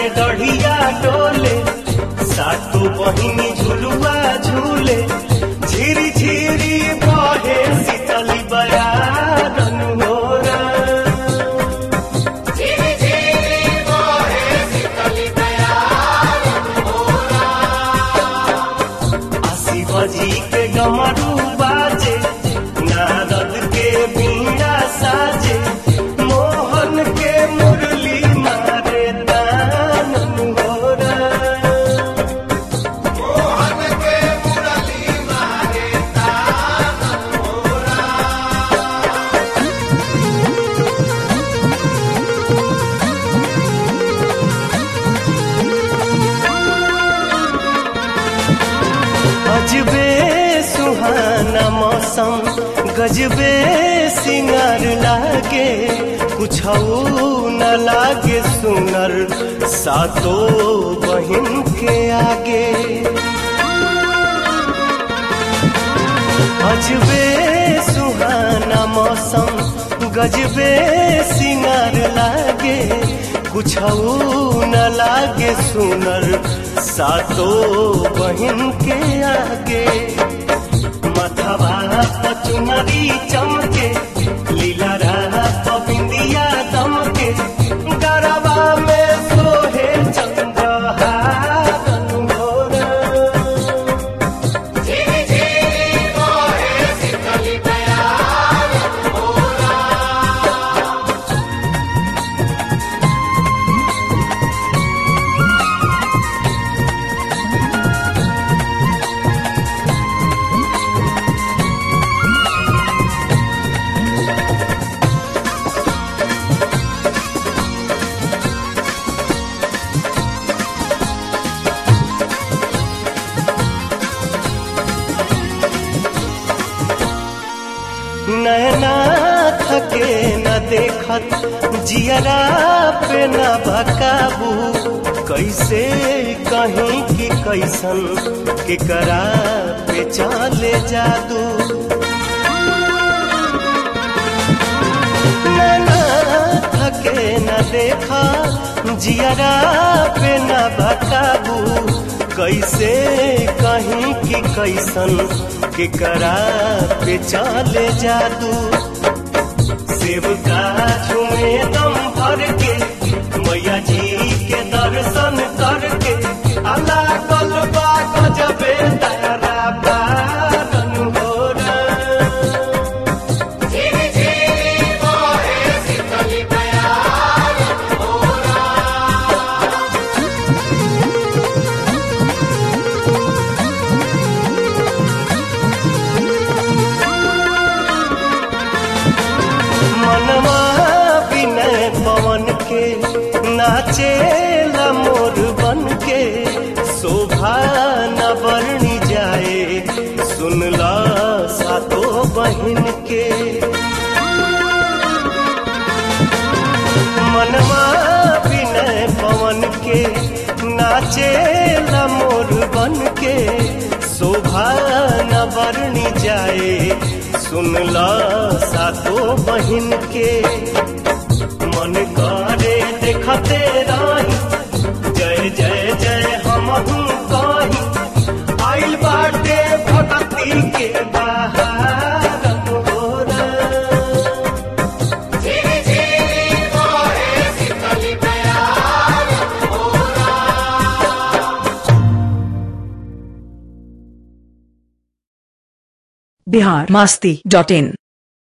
में दढ़िया डोले सातो बहिनी झुलुआ झूले झिरी झिरी बहे शीतली बयारन होरा आसी बजी के गमरू बाजे नारद के बीड़ा साजे मोहन के मुरली मारे दान होरा अजबे सुहाना मौसम गजबे सिंगार लागे कुछ न लागे सुनर सातो बहिन के आगे अजबे सुहाना मौसम गजबे सिंगार लागे कुछ न लागे सुनर सातो बहिन के आगे मथवा पचुनरी चमके लीला राह बिंदिया दमके गरबा में सोहे चंद्रहारन मोरा नैना थके न देखत जियरा पे न बकाबू कैसे कहीं की कैसन केकरा पे चले जादू नैना थके न देखा जियरा पे न बकाबू कैसे कहीं की कैसन केकरा पे चले जादू सेवका झूमे दम भर के मैया जी के दर्शन करके अल्लाह कलबा गजबे तारा पारन होरा मनवा विनय पवन के नाचे मोर बन के शोभा न बरनी जाए सुनला सातो बहिन के मनवा विनय पवन के नाचे मोर बन के शोभा न बरनी जाए सुनला सातो बहिन के मन करे देखते रही जय जय जय हम कही आइल बाटे भगती के बहार होरा बिहार मास्ती डॉट इन